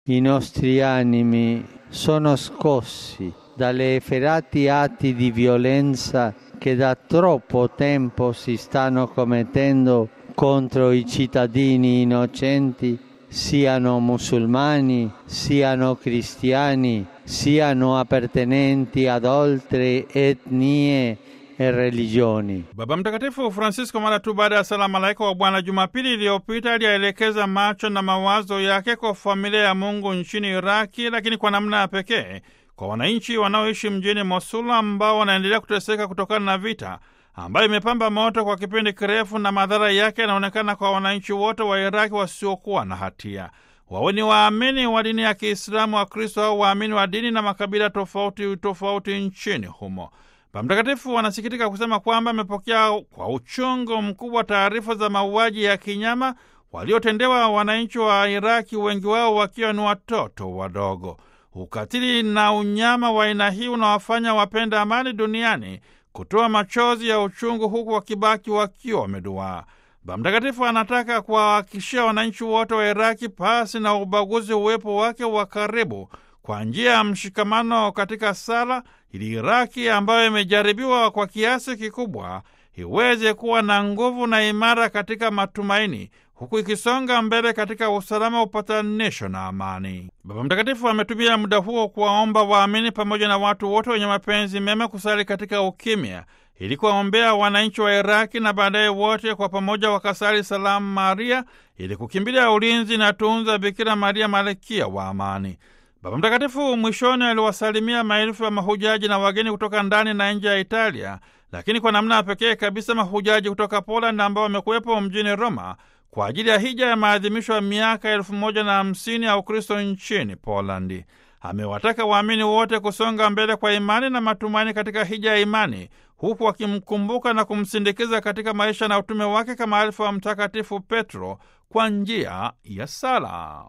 I nostri animi sono scossi dalle efferati atti di violenza che da troppo tempo si stanno commettendo contro i cittadini innocenti, siano musulmani, siano cristiani, siano appartenenti ad altre etnie e religioni. Baba Mtakatifu Francisco mara tu baada ya sala malaika wa Bwana Jumapili iliyopita aliyaelekeza macho na mawazo yake kwa familia ya Mungu nchini Iraki, lakini kwa namna ya pekee kwa wananchi wanaoishi mjini Mosul ambao wanaendelea kuteseka kutokana na vita ambayo imepamba moto kwa kipindi kirefu na madhara yake yanaonekana kwa wananchi wote wa Iraki wasiokuwa na hatia. Wawe ni waamini wa dini ya Kiislamu, wa Kristo au waamini wa dini na makabila tofauti tofauti nchini humo. Baba Mtakatifu wanasikitika kusema kwamba amepokea kwa uchungu mkubwa taarifa za mauaji ya kinyama waliotendewa wananchi wa Iraki, wengi wao wakiwa ni watoto wadogo. Ukatili na unyama wa aina hii unawafanya wapenda amani duniani kutoa machozi ya uchungu, huku wakibaki wakiwa wameduaa. Baba Mtakatifu anataka kuwahakikishia wananchi wote wa Iraki pasi na ubaguzi uwepo wake wa karibu kwa njia ya mshikamano katika sala, ili Iraki ambayo imejaribiwa kwa kiasi kikubwa iweze kuwa na nguvu na imara katika matumaini, huku ikisonga mbele katika usalama, upatanisho na amani. Baba Mtakatifu ametumia muda huo kuwaomba waamini pamoja na watu wote wenye mapenzi mema kusali katika ukimya ili kuwaombea wananchi wa Iraki na baadaye wote kwa pamoja wakasali salamu Maria ili kukimbilia ulinzi na tunza Bikira Maria malkia wa amani. Baba Mtakatifu mwishoni aliwasalimia maelfu ya mahujaji na wageni kutoka ndani na nje ya Italia, lakini kwa namna ya pekee kabisa mahujaji kutoka Poland ambao wamekuwepo mjini Roma kwa ajili ya hija ya maadhimisho ya miaka elfu moja na hamsini ya Ukristo nchini Polandi. Amewataka waamini wote kusonga mbele kwa imani na matumaini katika hija ya imani, huku wakimkumbuka na kumsindikiza katika maisha na utume wake kama alifu wa Mtakatifu Petro kwa njia ya sala.